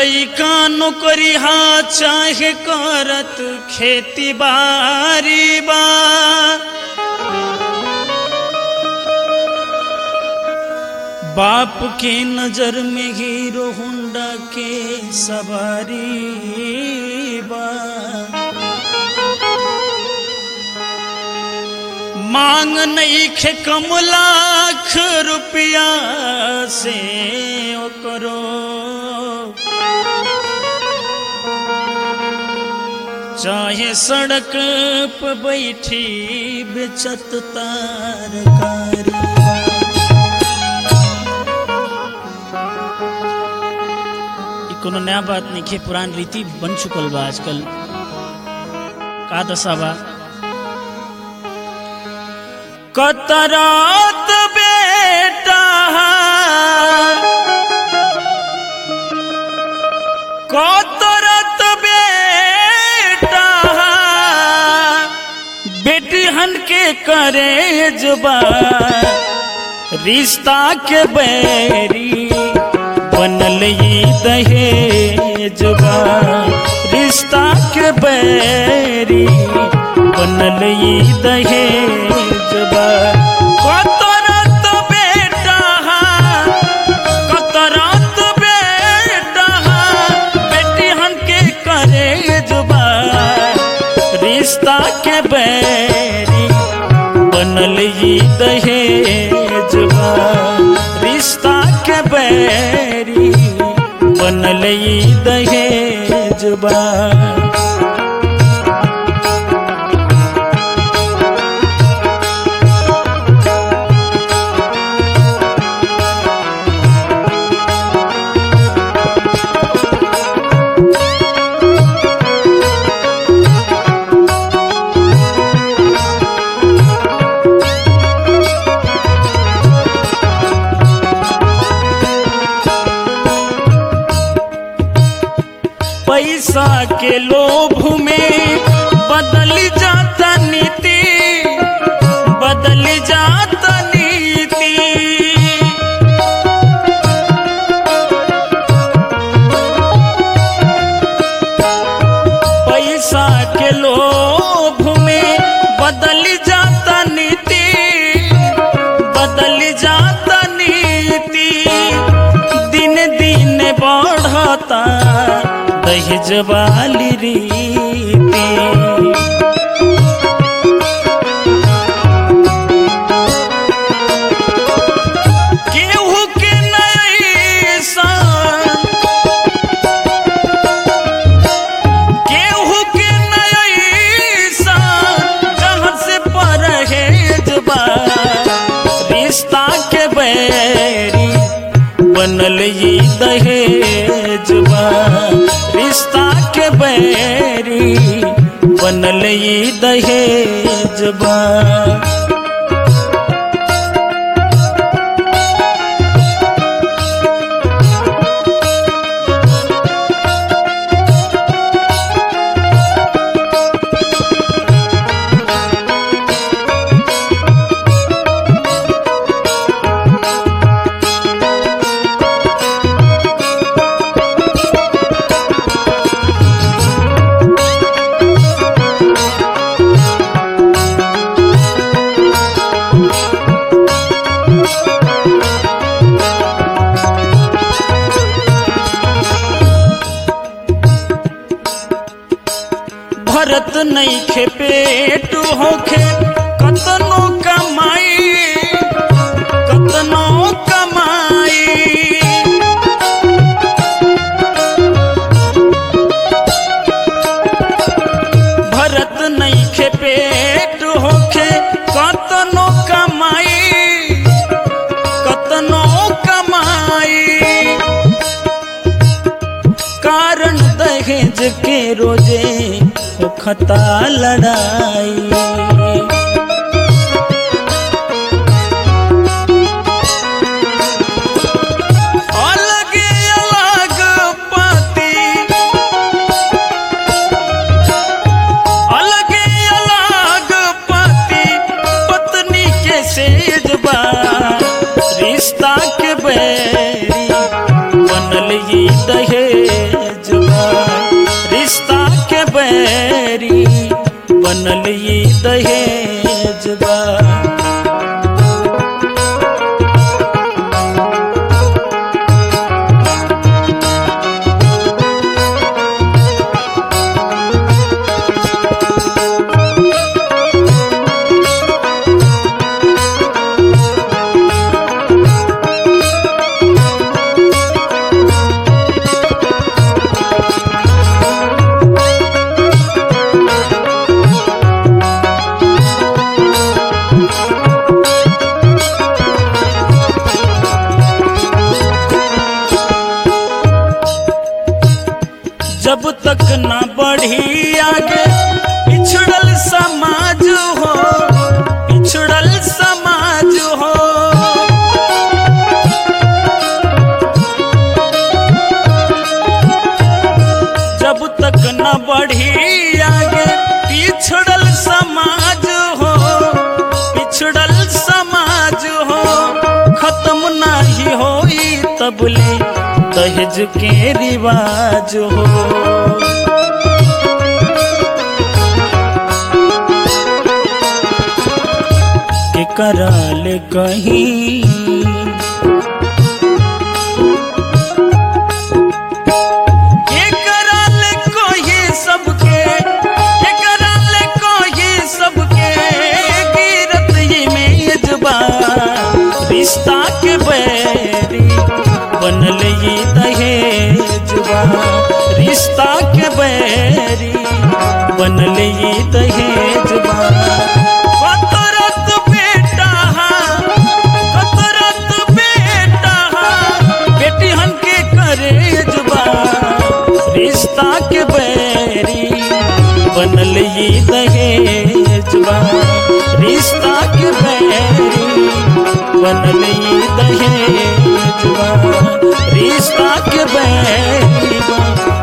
लइका नौकरी हा चाहे करत खेती बारी बा बाप के नजर में हीरो होंडा के सवारी बा मांग नहीं खे कम लाख रुपया से ओ करो चाहे सड़क पे बैठी बेचत तारकारी ई कोनो नया बात नहीं खे पुरान रीति बन चुकल बा आजकल का दशा बा कतरात बेटा कतरत बेटा बेटी हन के करे जुबा रिश्ता के बैरी बनल ई दहेजबा रिश्ता के बैरी बनल ई दहेजबा कतरत बेटा कतरत बेटा बेटी हन के करे जुबा रिश्ता के बैरी बनल ई दहेजबा रिश्ता के बैरी बनल ई दहेजबा पैसा के लोभ में बदल जाता नीति बदल जाता नीति पैसा के लोभ में बदल जाता नीति बदल जाता नीति दिन दिन बढ़ता दहेज वाली रीति केहू के नहीं सान केहू के नहीं सान जहाँ से परहेज बा रिश्ता के बैरी बनल ई दहेजबा रिश्ता के बैरी बनल ई दहेजबा भरत नहीं खे पेट होखे कतनो कमाई कतनो कमाई भरत नहीं खे पेट होखे कतनो कमाई कतनो कमाई कारण दहेज के रोजे होखता लड़ाई अलग अलग पति अलग अलग पति पत्नी के सेजबा रिश्ता के बैरी बनल ई दहेज बैरी बनल ये दहेज बा जब तक न बढ़ी आगे पिछड़ल समाज हो पिछड़ल समाज हो जब तक न बढ़ी आगे पिछड़ल समाज हो पिछड़ल समाज हो खत्म नाही होई तबले दहेज के रिवाज हो के कराल कहीं के कराल कोई सबके के कराल कोई सबके गिरत ये मेजबा रिश्ता के बैरी बनल ये दहेजबा रिश्ता के बैरी बनल ये दहेजबा कतरत बेटा कतरत बेटा बेटी हमके करेजबा रिश्ता के बैरी बनल ये दहेजबा रिश्ता के बैरी बनल ये दहेजबा रिश्ता के बैरी